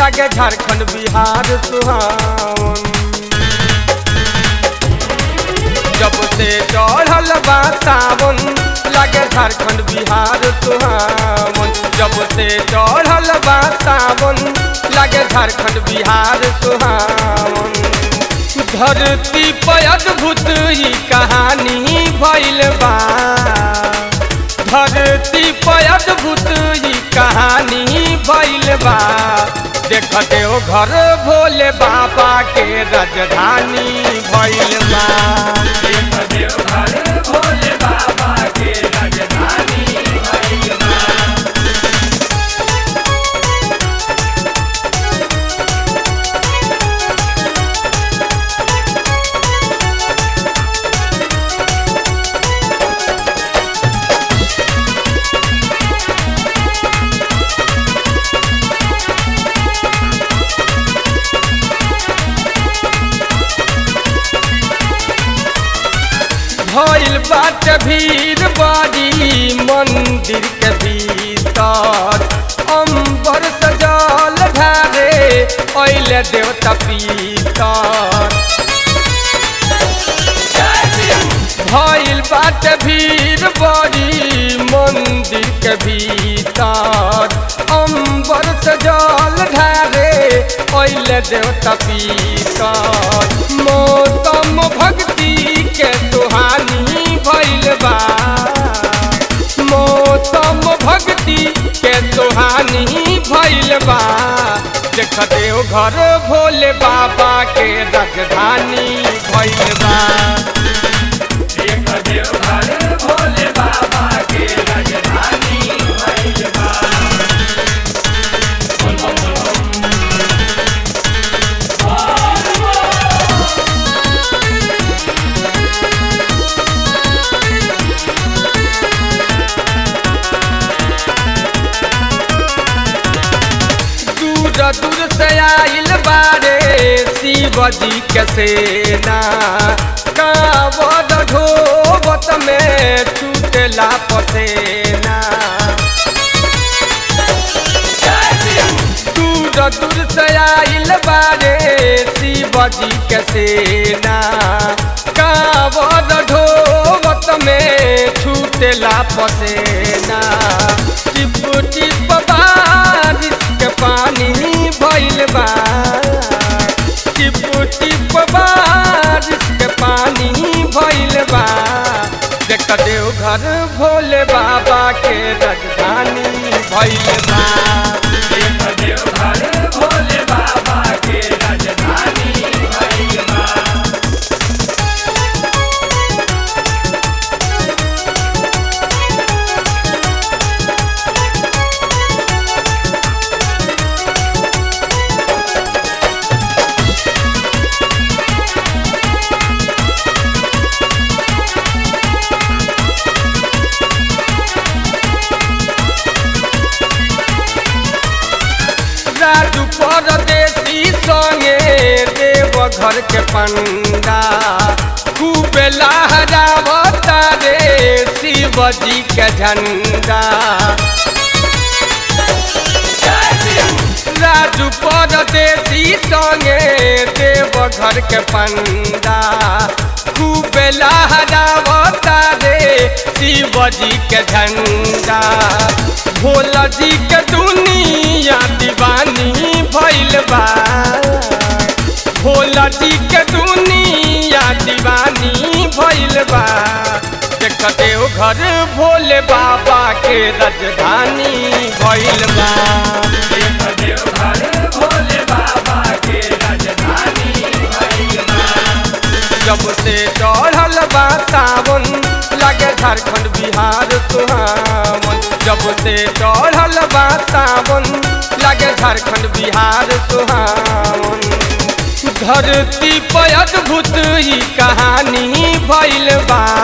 लागे झारखंड बिहार सुहावन जब से चढ़ल बा सावन लागे झारखंड बिहार सुहावन जब से चढ़ल बा सावन लागे झारखंड बिहार सुहावन धरती पर अद्भुत ही कहानी भइल बा धरती पर अद्भुत ही कहानी भइल बा देख देव घर भोले बाबा के राजधानी भइल बा देख देवघर भोले बाबा के राजधानी भइल बा भइल बाट भीड़ बड़ी मंदिर के भीतर अंबर सजल ढारे अइले देवता पीतर भइल बाट भीड़ बड़ी मंदिर के भीतर अंबर सजल ढारे अइले देवता पीतर मौसम भक्ति के सुहानी भइल बा मौसम भक्ति के सुहानी भइल बा देख देव घर भोले बाबा के राजधानी भइल बा देख देवघर भोले बाबा के राजधानी भइल बा बोल बम बोल बम दूर दूर से आइल बारे शिव जी के सेना कावद ढोबत में छूटला पसेना दूर दूर से आइल बारे शिव जी के सेना कावद ढोबत में छूटला पसेना टिप टिप बारिश के पानी भइल बा टिप टिप बारिश के पानी भइल बा देख देव घर भोले बाबा के राजधानी भइल बा देख देवघर भोले बाबा के राजधानी भइल बा राजू परदेसी संगे देव घर के पंडा खूब लहरावता रे शिव जी के झंडा राजू परदेसी संगे देव घर के पंडा खूब लहरावता रे शिव जी के झंडा भोला जी के दुनिया दीवानी भइल बा भोला जी के दुनिया दीवानी भइल बा देख देव घर भोले बाबा के राजधानी भइल बा देख देवघर भोले बाबा के राजधानी भइल बा जब से चढ़ल बा सावन लागे झारखंड बिहार सुहावन जब से चढ़ल बा सावन लागे झारखंड बिहार सुहावन धरती पर अद्भुत ही कहानी भइल बा